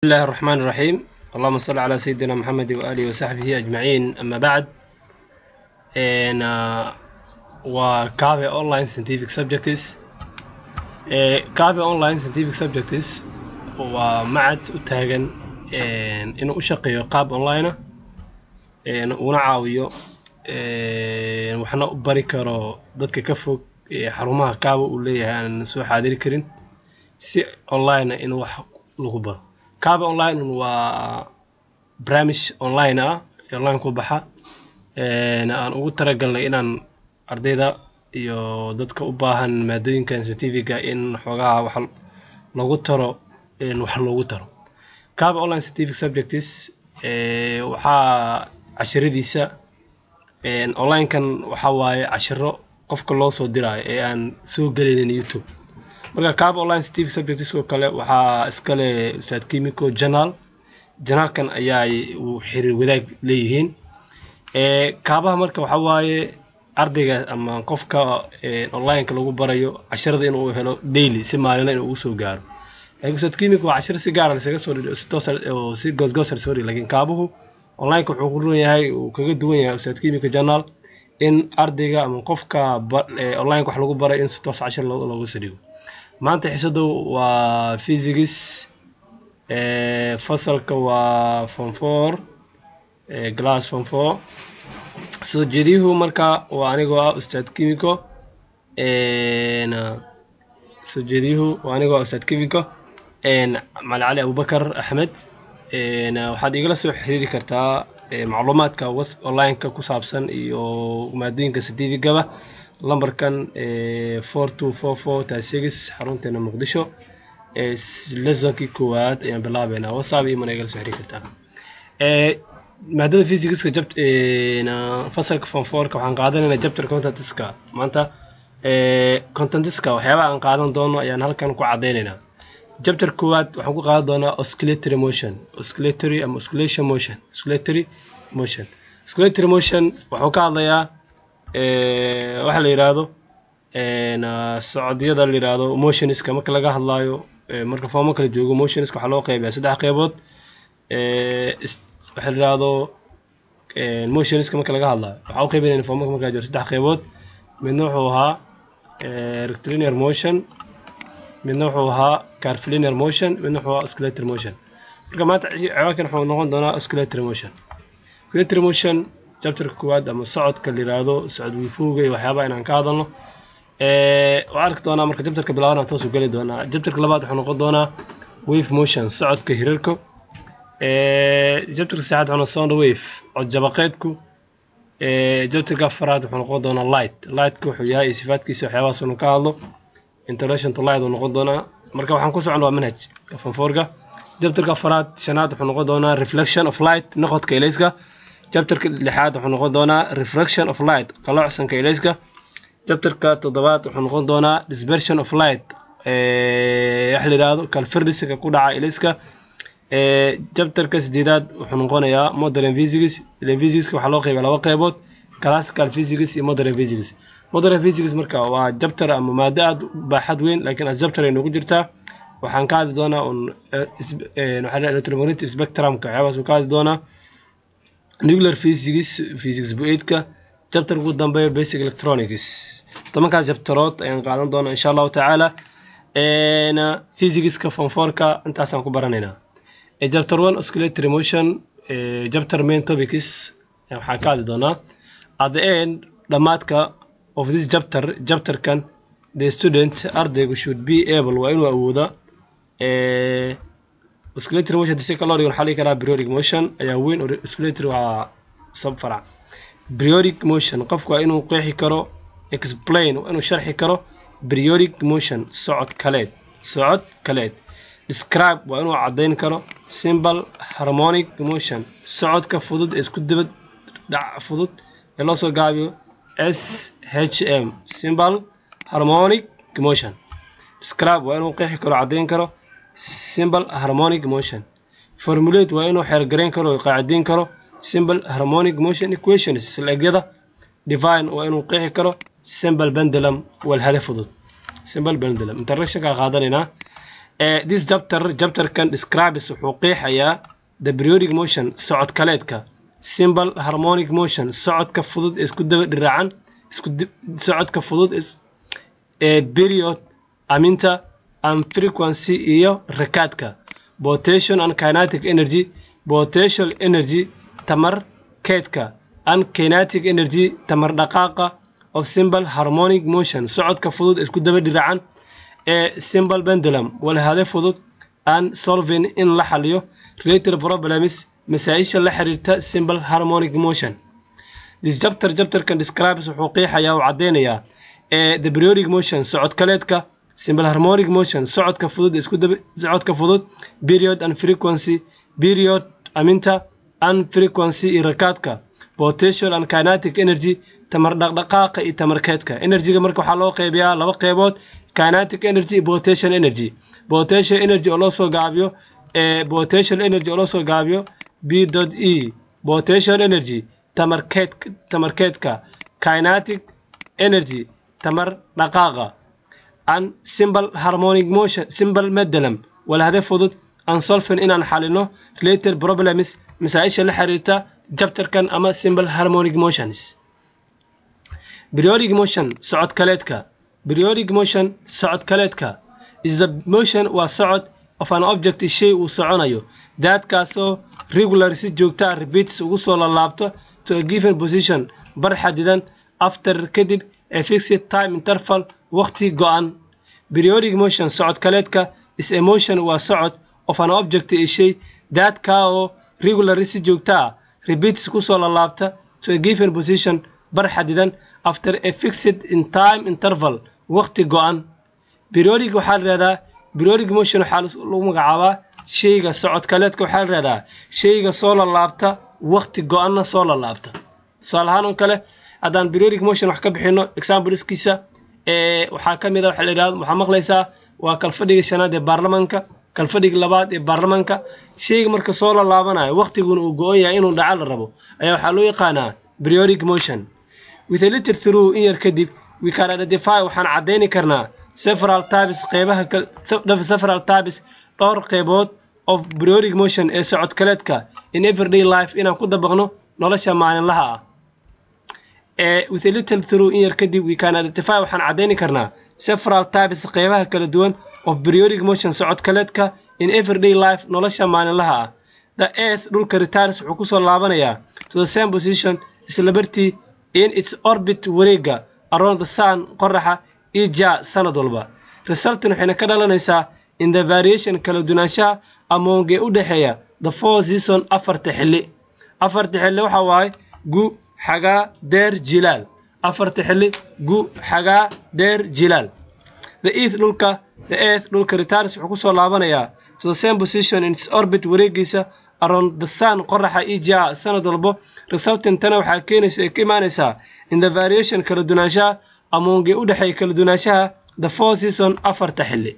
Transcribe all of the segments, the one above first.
بسم الله الرحمن الرحيم اللهم صل على سيدنا محمد وآله وصحبه أجمعين أما بعد إن وكافي أونلاين scientific subjects كافي أونلاين scientific subjects ومعد utaagan inuu u shaqeeyo qaab online ah una caawiyo waxna u bari karo dadka ka fog xarumaha kaaba uu leeyahay aan soo xaadiri karin si online in wax lagu baro kaaba online waa barnaamij online ah online ku baxa aan ugu talagalnay inaan ardayda iyo dadka u baahan maadooyinkan scientifica in xoogaha wax lagu taro wax loogu taro kaaba online scientific subjects waxaa cashiradiisa onlinekan waxaa waaye cashiro qofka loo soo diraayo ee aan soo gelaynin youtube marka kaaba online scientific subjects oo kale waxaa iskale ustaad chemico journal journalkan ayaa uu xiriir wadaag leeyihiin kaabaha marka waxaa waaye ardayga ama qofka onlineka lagu barayo cashirada inuu helo daily si maalinla inuu ugu soo gaaro laakiin ustaad chemico waa cashiro si gaara lasaga soo dhigay si toos oo si goosgoos soo dhigay laakiin kaabuhu onlineka wuxuu ku run yahay uu kaga duwan yahay ustaad chemico journal in ardayga ama qofka onlineka wax lagu baray in si toos cashir looga soo dhigo maanta xisadu waa physics fasalka waa form four glass form four soo jeediyuhu marka waa anigoo ah ustaad chemico soo jeediyuhu waa anigoo ah ustaad chemico macali cali abubakar axmed waxaad igala soo xiriiri kartaa macluumaadka onlineka ku saabsan iyo maadooyinka certificaba lambarkan four two four four six xarunteena muqdisho lesonkii koowaad ayaan bilaabeynaa whatsapp iyo mana igala soo xiriiri kartaa maadada physicska jab fasalka form fourka waxaan qaadanaynaa chapter contentiska maanta contentiska waxyaabaha aan qaadan doono ayaan halkan ku cadeynaynaa chapter koowaad waxaan ku qaadan doonaa oscillatory motion oscillatory ama oscillation motion oscillatory motion oscillatory motion wuxuu ka hadlayaa waxa la yidhaahdo socodyada la yidhaahdo motionska marka laga hadlaayo marka foomo kala joogo motionska waxaa loo qeybiyaa saddex qeybood waxa la yidhaahdo motionska marka laga hadlaayo waxaa u qeybinayna foomaka markaa jiro saddex qeybood midna wuxuu ahaa rectilinear motion midna wuxuu ahaa carfilinear motion midna wuxuu ahaa oscillatory motion marka maanta ciwaankan wuxuu noqon doonaa oscillatory motion oscillatory motion chapterka koowaad ama socodka la yiraahdo socod wiifowga iyo waxyaabaha inaan ka hadalno waa arki doonaa marka chapterka bilaabana toos u geli doonaa chapterka labaad wuxuu noqon doonaa wave motion socodka hirarka chapterka saddexaad wuxuu sound wave cod jabaqeedku chapterka afaraad wuxuu noqon doonaa light lightka wuxuu yahay iyo sifaadkiisa waxyaabahaas inu ka hadlo introduction to light uu noqon doonaa marka waxaan ku socon waa manhaj fanfoorka chapterka afaraad shanaad wuxuu noqon doonaa reflection of light noqodka ilayska chapterka lixaad wuxuu noqon doonaa refraction of light qalocsanka ilayska chapterka toddobaad wuxuu noqon doonaa dispersion of light waxa la yidhaahdo calfirdiska ku dhaca ilayska chapterka sideedaad wuxuu noqonayaa modern physics physics waxaa loo qeybiya laba qeybood classical physics iyo modern physics modern physics marka waa chapter ama maado aada u baaxad weyn laakiin as chapter ay noogu jirtaa waxaan ka hadli doonaa un waxaa electromagnetic spectrumka waxyaabahaas uu ka hadli doonaa nuclear physics physics bu-eedka chapter ugu dambeeya basic electronics tobankaas chapterood ayaan qaadan doonaa insha allahu tacaala physicska fonforka intaasaan ku baranaynaa chapter one oscillatory motion chapter main topics waxaan ka hadli doonaa at the end dhammaadka of this chapter chapterkan the student ardaygu should be able waa inuu awooda oscillatory motion si kaloo dhigan waxaa ligi karaa periodic motion ayaa weyn oscillatory waa subfarac periodic motion qofku waa inuu qeexi karo explain waa inuu sharxi karo periodic motion socod kaleed socod kaleed describe waa inuu caddayn karo simple harmonic motion socodka fudud ee isku dibad dhac fudud ee loo soo gaabiyo s h m simple harmonic motion describe waa inuu qeexi karo caddayn karo simple harmonic motion formulate waa inuu xeergarayn karo qaacidayn karo simple harmonic motion equations isleegyada divine waa inuu qeexi karo simple pendulum walhada fudud simple pendulum introductionka qaadanaynaa this chapter chapterkan describes wuxuu qeexayaa the periodic motion socod kaleedka simple harmonic motion socodka fudud ee isku daba dhiraacan isku socodka fudud ee period aminta and frequency iyo rakaadka potential and kinetic energy potential energy tamar keedka and kinetic energy tamar dhaqaaqa of simple harmonic motion socodka fudud ee isku daba dhiraacan ee simple pendulum walhade fudud and solving in la xaliyo related problems masaa-isha la xiriirta simple harmonic motion this chapter chapterkan describes wuxuu qeexayaa uu caddeynayaa ee the periodic motion socod kaleedka simple harmonic motion socodka fudud isku daba socodka fudud period and frequency period aminta and frequency iyo rakaadka potential and kinetic energy tamar dhaqdhaqaaqa iyo tamarkeedka energyga marka waxaa loo qeybiyaa laba qeybood kinetic energy iyo potential energy potential energy oo loo soo gaabiyo ee potential energy oo loo soo gaabiyo b dot e potential energy tamarkeed tamarkeedka kinetic energy tamar dhaqaaqa and simple harmonic motion simple medalum walhade fudud and solving inaan xalino related problems masaa-isha la xiriirta jabtarkan ama simple harmonic motions periodic motion socod kaleedka periodic motion socod kaleedka is the motion waa socod of an object shay uu soconayo daadkaasoo regular si joogta ah repeats ugu soo lalaabto to a given position bar xadidan after kadib a fixed time interval waqti go-an periodic motion socod kaleedka is a motion waa socod of an object ee shay daadkaa oo regular si joogta ah repeats kusoo lalaabta to a given position bar xadidan after a fixed in time interval waqti go-an periodic waxaa la yihahdaa periodic motion waxaa lagu magacaabaa shayga socod kaleedka waxaa la yihahdaa shayga soo lalaabta waqti go-anna soo lalaabta tusaale ahaan oo kale haddaan periodic motion wax ka bixino exampleskiisa ee waxaa ka mid a waxa la yidhahdo waxaa maqlaysaa waa kalfadhiga shanaad ee baarlamaanka kalfadhiga labaad ee baarlamaanka shayga marka soo lalaabanayo waqtiguna uu go-on yahay inuu dhaca la rabo ayaa waxaa loo yaqaanaa periodic motion with a little through in yar kadib we can identify waxaan caddeyni karnaa several types qeybaha several types dhowr qeybood of periodic motion ee socod kaleedka in everyday life inaan ku dabaqno nolosha maalinlaha ah ee with a little through in yar kadib we can identify waxaan caddeyni karnaa several types qeybaha kala duwan of periodic motion socod kaleedka in everyday life nolosha maalinlaha ah the earth dhulka returns wuxuu kusoo laabanayaa to the same position isla bartii in its orbit wareega around the sun qoraxa ija sanad walba resultan waxayna ka dhalanaysaa in the variation kala dunaanshaha amoongee u dhexeeya the four season afarta xilli afarta xilli waxa waaye gu xagaa deer jilaal afarta xilli gu xagaa deer jilaal the earth dhulka the earth dhulka returns wuxuu kusoo laabanayaa to the same position in its orbit wareegiisa around the sun qoraxa ija sanad walbo resultan tana waxaa keenaysa ay ka imaanaysaa in the variation kala dunaanshaha amoongee u dhexeeya kala dunaanshaha the four season afarta xilli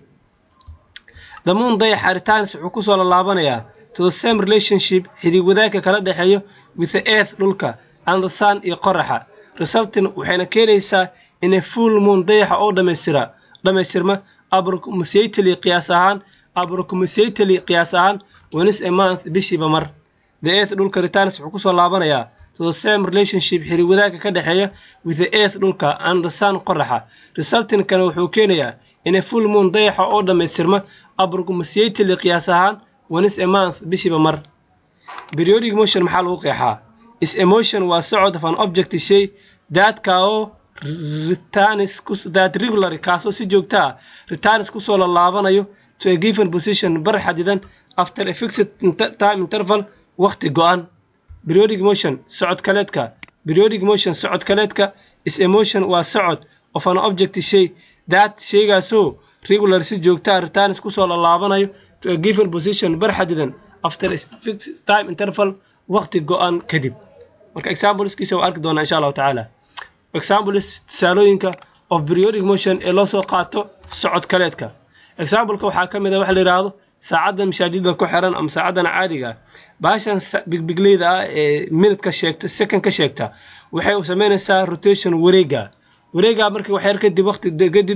the moon dayaxa returns wuxuu kusoo lalaabanayaa to the same relationship xidig wadaagka kala dhexeeyo with the earth dhulka and the sun iyo qoraxa resultan waxayna keenaysaa in a full moon dayaxa oo dhamaystira dhamaystirma abrocmusately qiyaas ahaan abrocmusately qiyaas ahaan once a month bishiiba mar the earth dhulka returns wuxuu kusoo laabanayaa to the same relationship xirig wadaagka ka dhexeeya with the earth dhulka and the sun qoraxa resultankana wuxuu keenayaa in a full moon dayaxa oo dhamaystirma abrocmusately qiyaas ahaan once a month bishiiba mar periodic motion maxaa lagu qeexaa is emotion waa socod of an object shay daadka oo returns that regular kaasoo si joogta ah returns kusoo lalaabanayo to a given position bar xadidan after a fixed time interval waqti go-an periodic motion socod kaleedka periodic motion socod kaleedka is emotion waa socod of an object shay that shaygaasoo regular si joogta ah returns kusoo lalaabanayo to a given position bar xadidan after a fixed time interval waqti go-an kadib marka exampleskiisa waa arki doonaa insha allahu tacaala examples tusaalooyinka of periodic motion ee loo soo qaato socod kaleedka exampleka waxaa ka mid a waxa la yidhaahdo saacadda mashaajida ku xiran ama saacadan caadiga ah baashan bigbigleyda ah ee minute ka sheegta second ka sheegta waxay sameynaysaa rotation wareega wareega markii waxyar kadib waqti kadib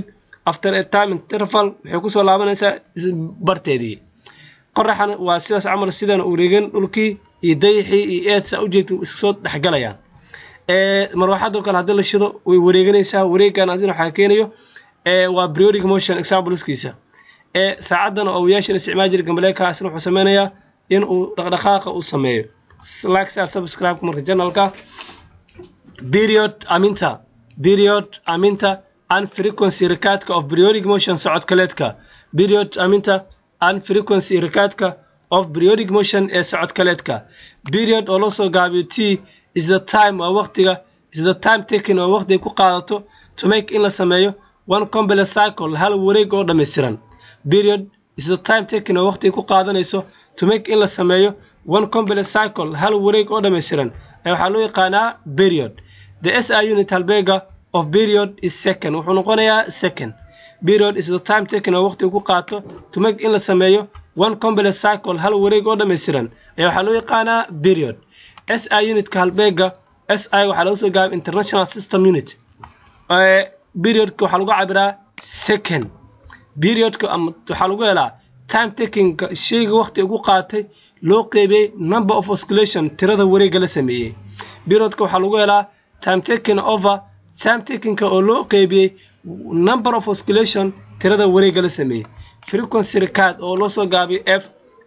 after a time interval waxay kusoo laabanaysaa barteedii qoraxana waa sidaas camal sidan wareegan dhulkii iyo dayixii iyo eedsa ujeegta iskasoo dhexgalayaan marwaxadoo kale haddii la shido way wareeganaysaa wareegan asina waxaa keenayo waa periodic motion exampleskiisa saacadan oo wiyaashan isticmaal jira gambaleekaasna wuxuu sameynayaa in uu dhaqdhaqaaqa uu sameeyo like sar subscribe marka channelka period aminta period aminta and frequency rikaadka of periodic motion socodkaleedka period aminta and frequency rikaadka of periodic motion ee socodkaleedka period oo loo soo gaabiyo t is the time waa waqtiga is the time taken oo waqtiga ku qaadato to make in la sameeyo one complex cycle hal wareeg oo dhammaystiran period is the time taken oo waqtiga ku qaadanayso to make in la sameeyo one complex cycle hal wareeg oo dhammaystiran ee waxaa loo yaqaanaa period the SI unit halbeega of period is second wuxuu noqonayaa second period is the time taken oo waqtiga ku qaato to make in la sameeyo one complex cycle hal wareeg oo dhammaystiran ee waxaa loo yaqaanaa period SI unitka halbeega SI waxaa laga soo gaabay international system unit periodka waxaa lagu cabiraa second periodka ama waxaa lagu helaa time takingka shayga waqti ugu qaatay loo qeybiyey number of oscillation tirada wareega la sameeyey periodka waxaa lagu helaa time taking over time takingka oo loo qeybiyey number of oscillation tirada wareega la sameeyey frequency record oo loo soo gaabiyay f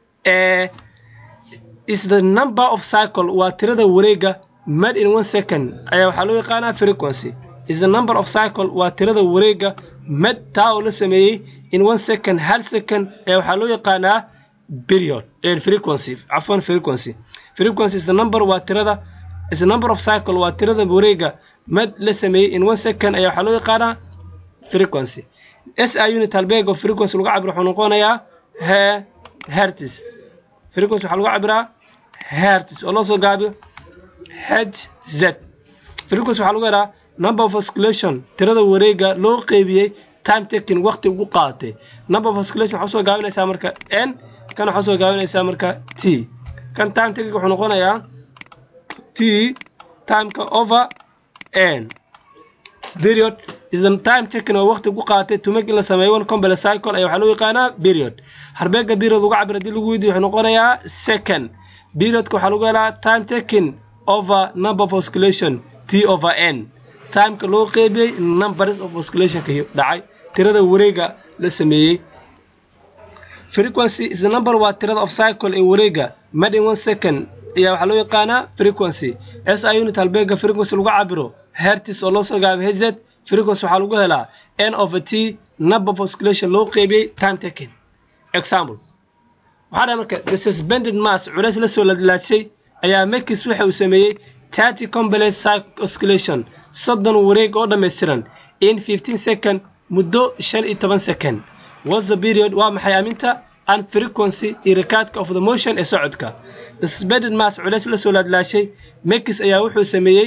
is the number of cycle waa tirada wareega made in one second ayaa waxaa loo yaqaanaa frequency is the number of cycle waa tirada wareega made taa oo la sameeyey in one second hal second ayaa waxaa loo yaqaanaa period frequency cafwan frequency frequency is the number waa tirada is the number of cycle waa tirada wareega made la sameeyey in one second ayaa waxaa loo yaqaanaa frequency SI unit halbeeg oo frequency lagu cabiro wuxuu noqonayaa he hertz frequency waxaa lagu cabiraa hertz oo loo soo gaabiyo hz frequency waxaa lagu helaa number of oscillation tirada wareega loo qeybiyey time taking waqti ugu qaadatay number of oscillation waxaa usoo gaabinaysaa marka n kan waxaa usoo gaabinaysaa marka t kan time taking wuxuu noqonayaa t timeka over n period is the time taken oo waqti ku qaatay to make in la sameeyo one complex cycle ayaa waxaa loo yaqaanaa period harbeega period ugu cabir haddii lagu weydiyo wuxuu noqonayaa second periodka waxaa lagu helaa time taken over number of oscillation t over n timeka loo qeybiyey numbers of oscillationka dhacay tirada wareega la sameeyey frequency is the number waa tirada of cycle ee wareega made in one second ayaa waxaa loo yaqaanaa frequency SI unit halbeega frequency lagu cabiro hertz oo loo soo gaabay hz frequency waxaa lagu helaa n over t number of oscillation loo qeybiyey time taken example waxaa dhahay marka the suspended mass culays la soo ladlaadshay ayaa makis waxa uu sameeyey thirty complex oscillation soddon wareeg oo dhammaystiran in fifteen second muddo shan iyo toban second was the period waa maxay aminta and frequency iyo rikaadka of the motion ee socodka the suspended mass culays la soo laadlaashay makis ayaa wuxuu sameeyey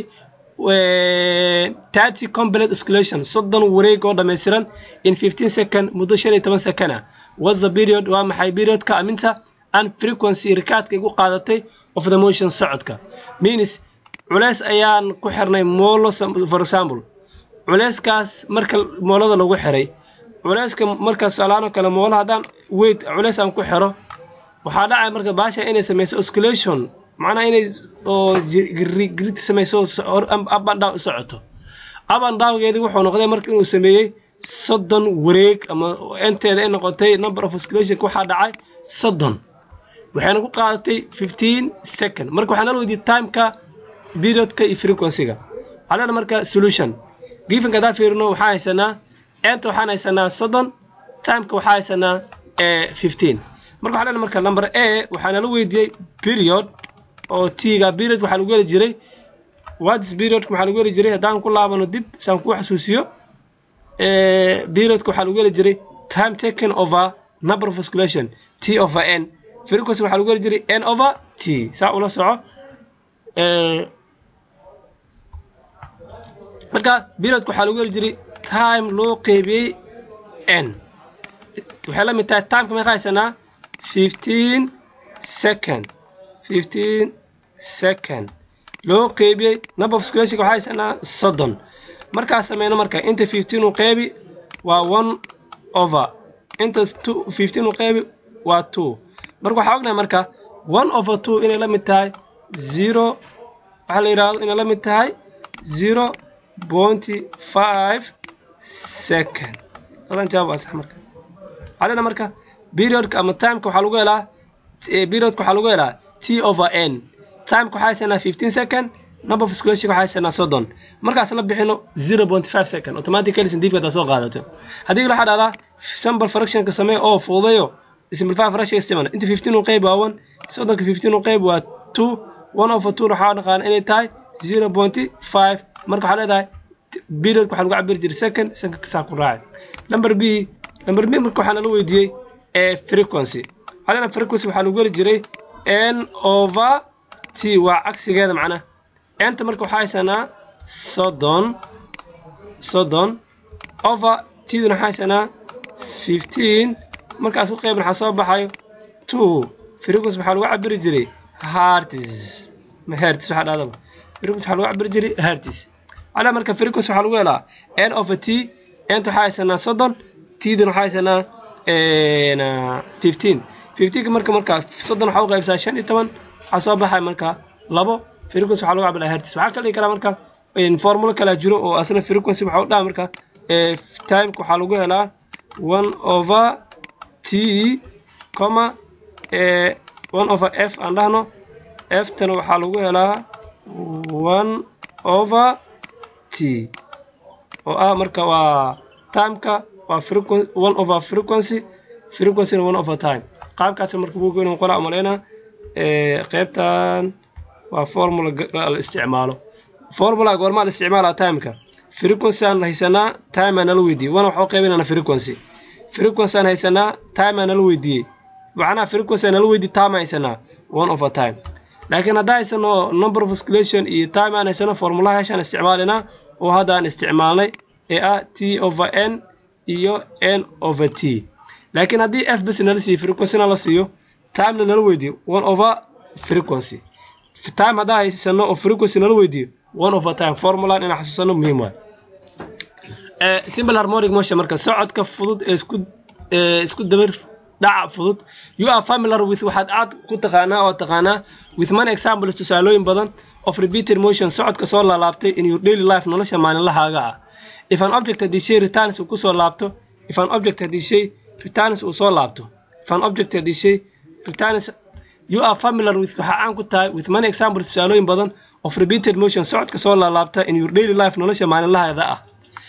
thirty complex oscillation soddon wareeg oo dhammaystiran in fifteen second muddo shan iyo toban second ah was the period waa maxay periodka aminta and frequency rikaadka igu qaadatay of the motion socodka means culays ayaan ku xirnay moolo for example culayskaas marka moolada lagu xiray culayska markaas alaano kale moolo haddaan weight culays aan ku xiro waxaa dhacay marka baasha inay samayso oscillation macnaha inay oo grid samayso up and down u socoto up and downgeedii wuxuu noqday marka inuu sameeyey soddon wareeg ama enteeda ay noqotay number of oscillation waxaa dhacay soddon waxayna ku qaadatay fifteen second marka waxaa nala weydiiyey timeka periodka iyo frequencyga waxaa leena marka solution gifanka haddaan fiirino waxaan haysanaa enta waxaan haysanaa soddon timeka waxaa haysanaa fifteen marka waxaa leena marka number a waxaa nala weydiiyey period oo t-ga period waxaa lagu heli jiray whats periodka waxaa lagu heli jiray haddaan ku laabano dib saan kuu xasuusiyo periodka waxaa lagu heli jiray time taken over number of oscillation t over n frequency waxaa lagu heli jiray n over t saa ula soco marka periodka waxaa lagu heli jiray time loo qeybiyey n waxay la mid tahay timeka meeqa haysanaa fifteen second fifteen second loo qeybiyey number of oscillation waxaa haysanaa soddon markaas sameyno marka inta fifteen uu qeybi waa one over inta two fifteen u qeybi waa two marka waxaa ognahay marka one over two inay la mid tahay zero waxaa la yidhahdo inay la mid tahay zero pointy five second labadan jawaab waa sax marka waxaa leena marka periodka ama timeka waxaa lagu helaa periodka waxaa lagu helaa t over n timeka waxaa haysanaa fifteen second number of squareshiga waxaa haysanaa soddon markaas la bixino zero point five second automatically scientific hadaa soo qaadato haddii waxaa dhahdaa sample fractionka samee oo fududayo simplify fraction isticmaal inta fifteen u qeyb waa one soddonka fifteen u qeyb waa two one over two waxaa dhaqaana inay tahay zero point five marka waxaa leedahay period waxaa lagu cabiri jiray second secondka saa ku raacay number b number b marka waxaa nala weydiiyey ee frequency waxaa leedahay frequency waxaa lagu heli jiray n over t waa cagsigeeda macnaha enta marka waxaa haysanaa soddon soddon over tduna waxaa haysanaa fifteen markaas ku qeyban waxaa soo baxayo two frequency waxaa lagu cabiri jiray hertz ma hertz waxaa dhahdaba frequency waxaa lagu cabiri jiray hertz calaa marka frequency waxaa lagu helaa n over t enta waxaa haysanaa soddon tduna waxaa haysanaa fifteen fifteenka marka marka soddon waxaa u qaybsaa shan iyo toban waxaa soo baxaya marka labo frequency waxaa lagu cabiraa hertz waxaa kala dhigi karaa marka formula kala jiro oo asna frequency waxaa u dhaha marka timeka waxaa lagu helaa one over t comma one over f aan dhahno f tana waxaa lagu helaa one over t oo ah marka waa timeka waa frequency one over frequency frequency one over time qaabkaas marka buuga inuu qoraa umaleynaa qeybtan waa formula la isticmaalo formula goormaa la isticmaalaa timeka frequency aan haysanaa time aan nala weydiiyey wana waxaa u qaybinana frequency frequency aan haysanaa time aan nala weydiiyey macnaha frequency aan nala weydiiyey time aan haysanaa one over time laakiin haddaan haysano number of oscillation iyo time aan haysano formulaha heshaan isticmaalinaa oo hadda aan isticmaalnay ee ah t over n iyo n over t laakiin haddii f bas nala siiyo frequencyna la siiyo timena nala weydiiyo one over frequency time haddaan haysano oo frequency nala weydiiyo one over time formulan inaan xasuusano muhiim waay simple harmonic motion marka socodka fudud ee isku isku dabar dhaca fudud you are familiar with waxaad aad ku taqaanaa oo taqaanaa with many examples tusaalooyin badan of repeated motion socodka soo laalaabtay in your daily life nolosha maalinlahaaga ah if an object haddii shay returns uu kusoo laabto if an object haddii shay returns uu soo laabto if an object haddii shay returns you are familiar with waxaa caan ku tahay with many examples tusaalooyin badan of repeated motion socodka soo laalaabta in your daily life nolosha maalinlahaada ah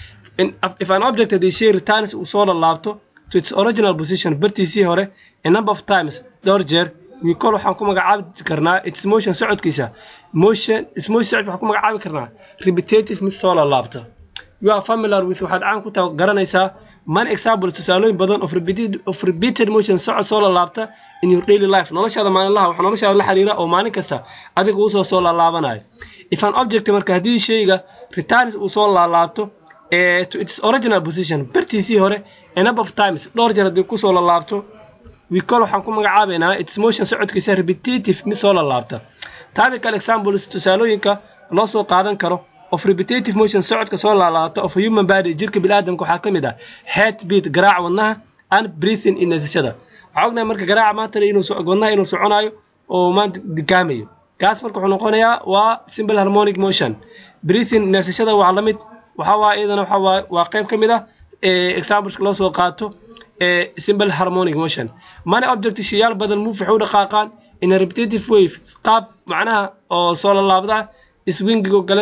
if an object haddii shay returns uu soo laalaabto to its original position bartiisii hore a number of times dhowr jeer we call waxaan ku magacaabi karnaa its motion socodkiisa motion its motion socod waxaan ku magacaabi karnaa repetitive mid soo laalaabta you are familiar with waxaad caan ku tahay garanaysaa man examples tusaalooyin badan of repeated, of repeated motion socod soo laalaabta in your daily life noloshaada maalinlaha waxa noloshaada la xiriira oo maalin kasta adiga uu soo soo laalaabanayo if an object marka haddii shayga returns uu soo laalaabto to its original position bartiisii hore a number of times dhowr jeer haddii kusoo lalaabto we call waxaan ku magacaabaynaa its motion socodkiisa repetitive mid soo lalaabta typical examples tusaalooyinka loo soo qaadan karo of repetitive motion socodka soo laalaabta of human body jirka biniaadamka waxaa ka mid ah head beat garaaca wadnaha and breathing in nasashada waxaa ognahay marka garaaca maanta inuu wadnaha inuu soconayo oo maanta dikaamayo kaas marka wuxuu noqonayaa waa simple harmonic motion breathing nasashada waa la mid waxaa waa iyadana waxaa waa waa qayb ka mid ah exampleska loo soo qaato simple harmonic motion many object shayaal badan move waxay u dhaqaaqaan in a repetitive wave qaab macnaha oo soo lalaabda swingigo gale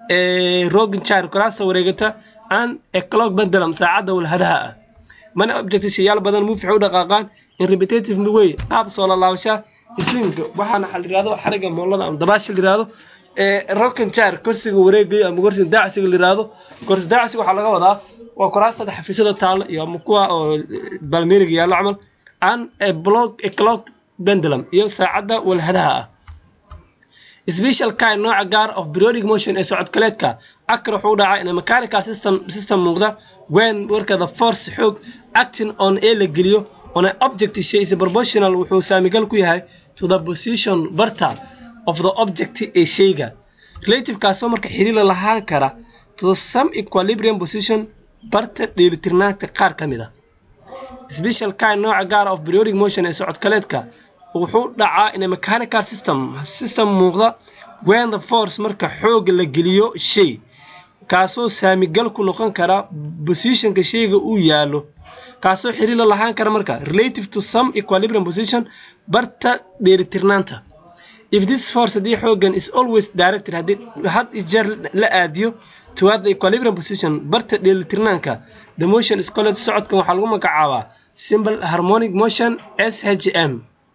rogin chair kuraasta wareegata and a clock pendulum saacadda walhadaha ah many object shayaal badan move waxay u dhaqaaqaan in repetitive way qaab soo lalaabasha swing waxaana xal yirahdo xariga moolada ama dabaasha la yirahdo rockin chair kursiga wareegaya ama kursiga daacsiga la yirahdo kursi daacsiga waxaa laga wadaa waa kuraasada xafiisyada taalo iyo ama kuwa oo balmeeriga yaallo camal and a block a clock pendulum iyo saacadda walhadaha ah special kind nooca gaar of periodic motion ee socodkaleedka akar wuxuu dhacaa in a mechanical system system muuqda when warka the force xoog acting on ee la geliyo on an object shay is proportional wuxuu saamigal ku yahay to the position barta of the object ee shayga relative kaasoo marka xiriir lahaan kara to the some equilibrium position barta dheelitirnaanta qaar ka mid a special kind nooca gaara of periodic motion ee socodkaleedka wuxuu dhacaa in a mechanical system system muuqda when the force marka xooga la geliyo shay kaasoo saamigal ku noqon kara positionka shayga uu yaalo kaasoo xiriir la lahaan kara marka relative to some equilibrium position barta dheelitirnaanta if this force haddii xoogan is always directed haddii had iyo jeer la aadiyo toward the equilibrium position barta dheelitirnaanka the motion is called socodkan waxaa lagu magacaabaa simple harmonic motion shm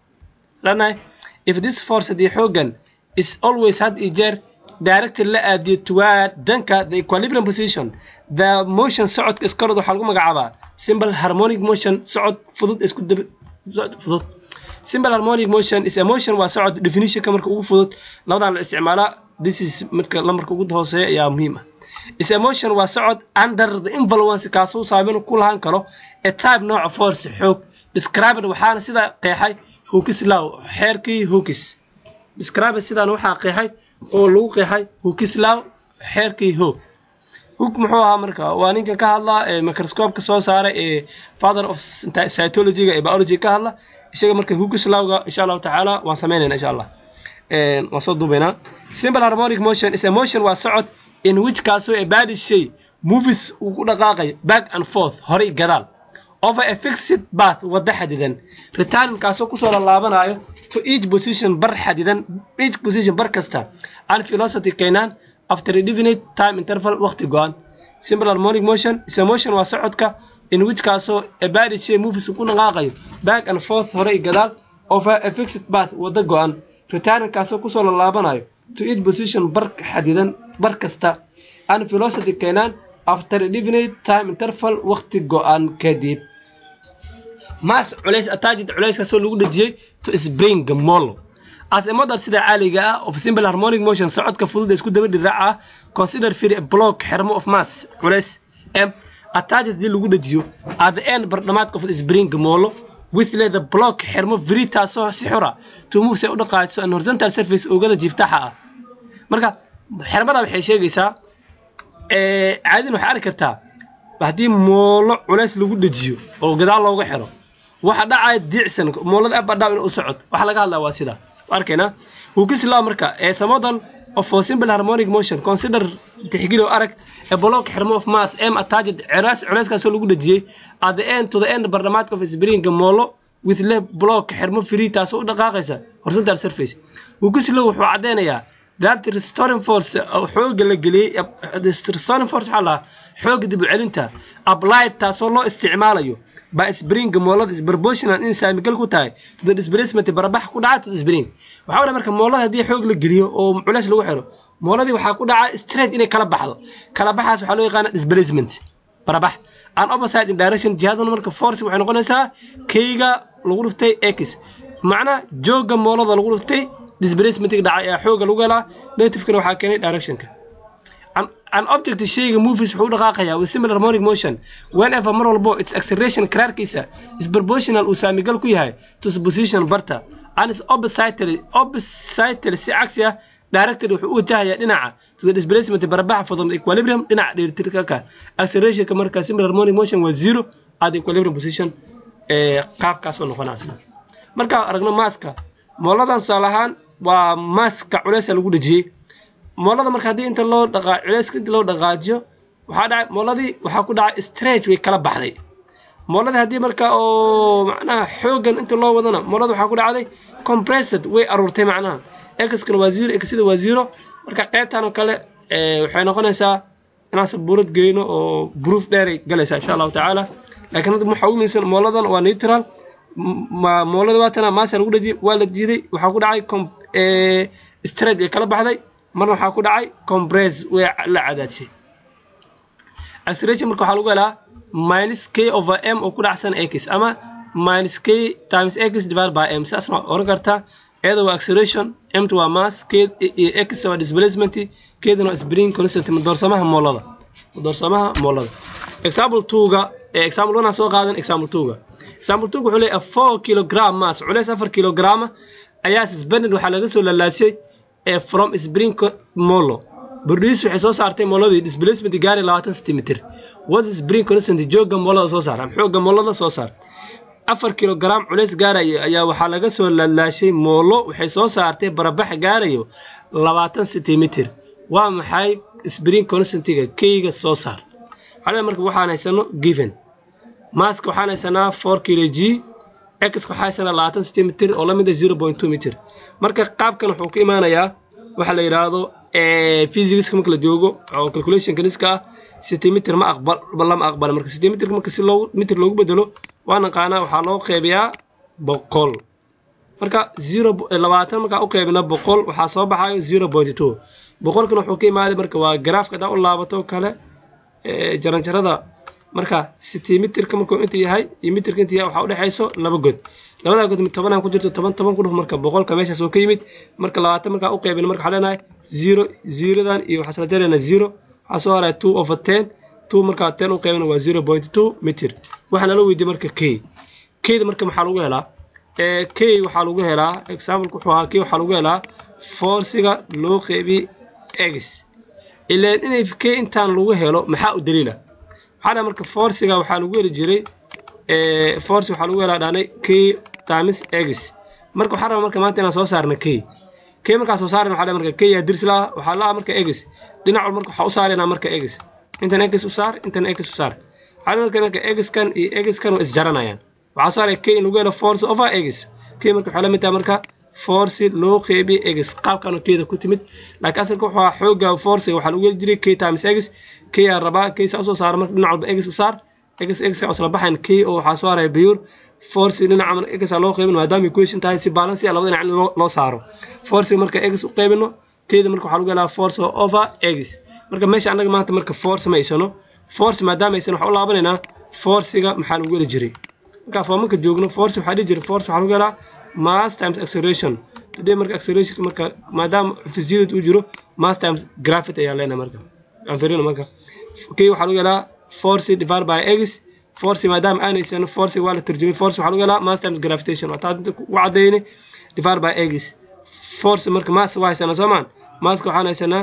lanahay if this force haddii xoogan is always had iyo jeer directed la aadiyo toward dhanka the equilibrium position the motion socodka is called waxaa lagu magacaabaa simple harmonic motion socod fudud isku dab socod fudud simple harmonic motion is a motion waa socod definitionka marka ugu fudud labadan la isticmaalaa this is marka lambarka ugu hooseeya ayaa muhiim ah is a motion waa socod under the influence kaasuu saameyn ku lahaan karo a type nooca force xoog described waxaana sidaa qeexay hukis law xeerkii hukis described sidaan waxaa qeexay oo lagu qeexay hukis law xeerkii hoog hook muxuu ahaa marka waa ninkan ka hadla ee microscope-ka soo saaray ee father of cytology-ga ee biology ka hadla isaga marka hukislawga insha allahu tacaala waan sameynayna insha allah waan soo duubaynaa simple harmonic motion is a motion waa socod in which kaasoo a body shay movies uu ku dhaqaaqayo back and forth horay gadaal over a fixed path wadda xadidan returning kaasoo kusoo lalaabanayo to each position bar xadidan each position bar kasta and velocity keenaan after a definite time interval waqti go-an simple harmonic motion is a motion waa socodka in which kaasoo a body shay movies uu ku dhaqaaqayo back and forth horay gadaal over a fixed path wadda go-an returning kaasoo kusoo lalaabanayo to each position bar xadidan bar kasta and velocity keenaan after a definite time interval waqti go-an kadib mass culays attached culayskaasoo lagu dhejiyey to spring molo as a model sida caaliga ah of simple harmonic motion socodka fudud ee isku daba dhiraac ah consider free a block xermo of mass culays m attached hadii lagu dhejiyo at the end bardhamaadka of spring molo with the block xermo free taasoo si xura to move say u dhaqaajiso an horizontal surface oogada jiiftaxa ah marka xermada waxay sheegaysaa caadin waxay arki kartaa haddii moolo culays lagu dhejiyo oo gadaal looga xiro waxa dhacaya diicsan moolada abadhaw in u socod waxa laga hadlaa waa sida arkaynaa hukislaw marka as a model of for simple harmonic motion consider tixgeliyo arag a block xirmo of mass m attached culays culayskaasoo lagu dhejiyey at the end to the end bardhamaadka of springa moolo with le block xirmo free taasoo u dhaqaaqaysa horizontal surface hukislow wuxuu caddeynayaa that restoring force xooga la geliyey restoring force waxaa lahaa xooga dib u celinta applied taasoo loo isticmaalayo by spring moolada is proportional in saamigal ku tahay to the displacement barabax ku dhaca to the spring waxaa wada marka moolada haddii xoog la geliyo oo culays lagu xiro mooladii waxaa ku dhaca straight inay kala baxdo kala baxaas waxaa loo yaqaana displacement barabax an opposite in direction jihaduna marka force waxay noqonaysaa keyga lagu dhuftay x macnaa jooga moolada lagu dhuftay displacementiga dhacay ee xooga lagu helaa negativekana waxaa keenay directionka an object shayga movies wuxuu u dhaqaaqayaa with similar harmonic motion whenever mar walbo its acceleration karaarkiisa is proportional uu saamigal ku yahay to its position barta and is oppositely oppositely si cagsi ah directed wuxuu u wajahayaa dhinaca to the displacement barabaxa from the equilibrium dhinaca dheelitirka accelerationka marka similar harmonic motion waa zero at the equilibrium position ee qaabkaas oo noqonaysa marka aragno maaska mooladan tusaale ahaan waa maaska culeysa lagu dhejiyey moolada marka haddii inta loo dhaqaa culeyska inta loo dhaqaajiyo waxaa dhacay mooladii waxaa ku dhacay stretch way kala baxday mooladii haddii marka oo macnaha xoogan inta loo wadana moolada waxaa ku dhacday compressed way aruurtay macnaha exkana waa zero exida waa zero marka qaybtan oo kale waxay noqonaysaa inaan sabuurad geyno oo proof dheeray galaysaa insha allahu tacaala laakiin hadda waxaa ugu muhiimsan mooladan waa neutral moolada waatana maasa lagu dhajiyay waa la diiday waxaa ku dhacay stretch ay kala baxday marna waxaa ku dhacay compress way la cadaadisay acceleration marka waxaa lagu helaa minus k over m oo ku dhacsan x ama minus k times x divided by m saas ma oran kartaa iyada waa acceleration mt waa mass k x waa displacement kedana waa spring constant madoorsamaha moolada madoorsamaha moolada example twoga example one aan soo qaadan example twoga example twoga wuxuu leeyahay four kilogram mass culeys afar kilograma ayaa suspended waxaa laga soo lalaasiyey from spring molo produce waxay soo saartay mooladii displacement gaari labaatan centimeter what is spring constant jooga moolada soo saar xooga moolada soo saar afar kilogram culeys gaaraya ayaa waxaa laga soo laalaashay moolo waxay soo saartay barabax gaarayo labaatan centimeter waa maxay spring constantiga keyga soo saar xalada marka waxaan haysano given maska waxaan haysanaa four kilo g x waxaa haysanaa labaatan centimeter oo lamid ah zero point two meter marka qaabkan wuxuu ka imaanayaa waxaa la yidhaahdo physicska marka la joogo oo calculationka niska ah centimeter ma aqbal lama aqbala marka centimeter marka si loogu meter loogu bedelo waa naqaanaa waxaa loo qeybiyaa boqol marka zero labaatan markaa u qeybina boqol waxaa soo baxayo zero point two boqolkan wuxuu ka imaaday marka waa garaafka hadaa u laabato kale jaranjarada marka centimeterka markuu inta yahay iyo meterka inta yahay waxaa udhexayso laba god labadaa god mid tobanaan ku jirto toban toban ku dhuf marka boqolka meeshaas oo ka yimid marka labaatan markaa u qeybina marka waxaa leenahay zero zerodan iyo waxaa sala jarayna zero waxaa soo haraya two over ten two markaa ten u qeybina waa zero point two meter waxaa nala weydiiyey marka k kda marka maxaa lagu helaa k waxaa lagu helaa exampleka wuxuu ahaa k waxaa lagu helaa forciga loo qeybiyey egis ilaan inay k intaan lagu helo maxaa u daliila waxaa dhaha marka forciga waxaa lagu heli jiray force waxaa lagu helaa dhaanay k times egis marka waxaa raba marka maanta inaan soo saarna k k markaa soo saarna waxaa dhaha marka k yaa dirs laa waxaa laa marka egis dhinac walba marka waxaa u saaraynaa marka egis intan egis u saar intan egis u saar waxaa marka marka egiskan iyo egiskan waa isjaranayaan waxaa saaray k in lagu helo force over egis k marka waxay la mid tahay marka force loo qeybiye egis qaabkan keeda ku timid laakiin asalka wuxuu ahaa xooga force waxaa lagu heli jiray k times egis k aa rabaa k saa usoo saara marka dhinac walba egis u saar egis egis aa isla baxayn k oo waxaa soo haraya pure force dhinaca egis aa loo qeybin maadaama equation tahay si balance ah labada dhinac in loo saaro force marka egis u qeybino keeda marka waxaa lagu helaa force over egis marka meesha annaga maanta marka force ma haysano force maadaama aysan waxaa u laabanaynaa forciga maxaa lagu heli jiray marka foomanka joogno force waxaa dhihi jiray force waxaa lagu helaa mass times acceleration today marka acceleration marka maadaama physicity uu jiro mass times gravity ayaa leenahay marka aan fiirino marka k waxaa lagu helaa force divided by x force maadaama aan haysano force waa la tarjumay force waxaa lagu helaa mass times gravitation waa taa u caddaynay divided by x force marka mass waa haysanaa soomaan masska waxaan haysanaa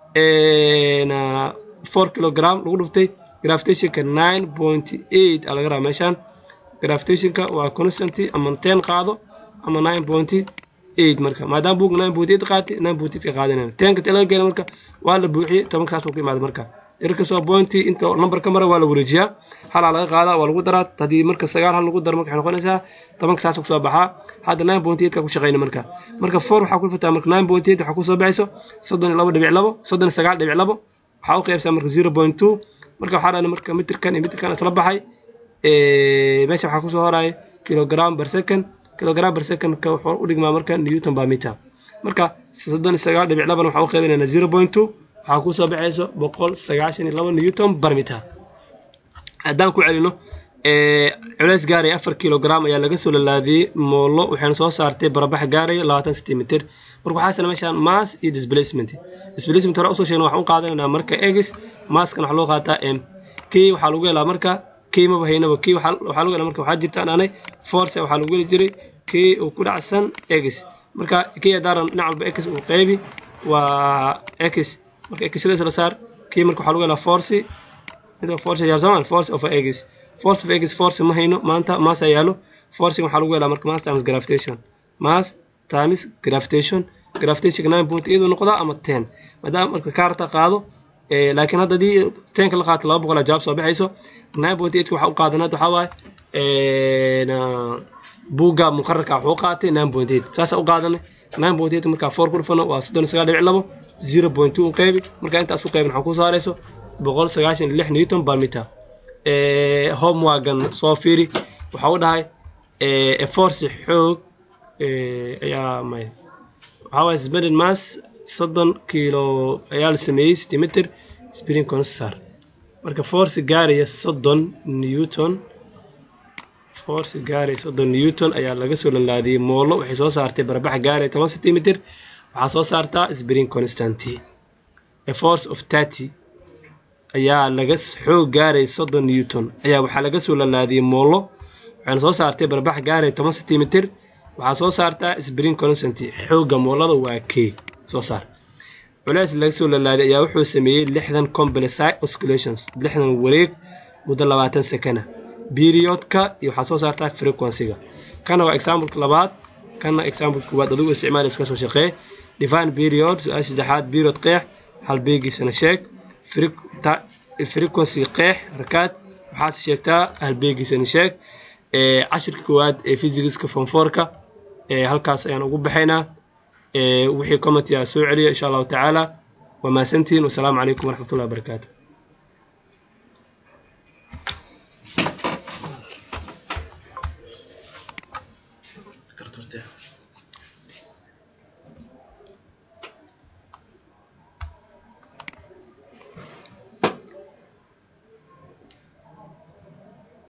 four kilogram lagu dhuftay gravitationka nine point eight aa laga rabaa meeshaan gravitationka waa constanty ama ten qaado ama nine point eight marka maadaama buug nine point eight qaatay nine point eight ka qaadanaya tenka te laga geena marka waa la buuxiyey tobanka saas uu ku imaada marka tirkasoo pointi inta number ka mara waa la wareejiyaa halaa laga qaadaa waa lagu daraa haddii marka sagaal hal lagu daro marka waxay noqonaysaa tobanka saas kusoo baxaa hadda nine point eight ka ku shaqeyna marka marka four waxaa ku fataa marka nine point eight waxaa kusoo baxayso soddon iyo labo dhibic labo soddon iyo sagaal dhibic labo waxaa u qaybsaa marka zero point two marka waxaa dhahna marka mitirkan iyo mitirkan isla baxay meesha waxaa kusoo horaya kilogram per second kilogram per second ka wuxuu u dhigmaa marka newton per meter marka soddon iyo sagaal dhibic laban waxaa u qaybinayna zero point two waxaa kusoo baxayso boqol sagaashan iyo labo newton per meter haddaan ku celino culeys gaaraya afar kilogram ayaa laga soo lalaadiyey moolo waxayna soo saartay barabax gaaraya labaatan centimeter marka waxaa isla meeshaan mass iyo displacement displacement hore usoo sheegna waxaan u qaadanaynaa marka x masskana waxaa loo qaataa m k waxaa lagu helaa marka k maba haynaba k waxaa lagu helaa marka waxaa jirta aanay force waxaa lagu heli jiray k oo ku dhacsan x marka k adaaran dhinac walba x uu qeybi waa x marka x sidaas la saar k marka waxaa lagu helaa force mid force ayaa samaan force of x force of x force ma hayno maanta mass ayaa yaalo forcing waxaa lagu helaa marka mass times gravitation mass times gravitation gravitation nine point iyadoo noqdaa ama ten maadaama marka kaarta qaado laakiin hadda haddii tenka la qaato laba boqol jawaab soo baxayso nine point eight waxaa u qaadanaad waxaa waaye buugga muqararka wuxuu qaatay nine point eight saasaa u qaadanay nine point eight markaa four ku dhufano waa soddon iyo sagaal dhibic labo zero point two u qeybi markaa intaas u qeybin waxaa ku saarayso boqol sagaashan iyo lix newton per meter homewagan soo fiiri waxaa u dhahay force xoog ayaa may waxaa waaye suspended mass soddon kilo ayaa la sameeyey centimeter spring constar marka force gaaraya soddon newton force gaaraya soddon newton ayaa laga soo lalaadiyey moolo waxay soo saartay barabax gaaraya toban centimeter waxaa soo saartaa spring constanty a force of thirty ayaa laga xoog gaaraya soddon newton ayaa waxaa laga soo lalaadiyey moolo waxayna soo saartay barabax gaaraya toban centimeter waxaa soo saartaa spring constanty xoogga moolada waa k soo saar culays laga soo lalaaday ayaa wuxuu sameeyey lixdan complex oscillations lixdan wareeg muddo labaatan sekana periodka iyo waxaa soo saartaa frequency-ga kana waa exampleka labaad kana exampleka koowaad adigu isticmaal iska soo shaqee define period su-aal saddexaad period qeex halbeegiisana sheeg frequency qeex rakaad waxaase sheegtaa halbeegiisana sheeg cashirka koowaad ee physicska fonforka halkaas ayaan ugu baxaynaa wixii commentia soo celiya insha allahu tacaala waa mahadsantihiin wasalaamu calaykum waraxmatullahi wabarakaatu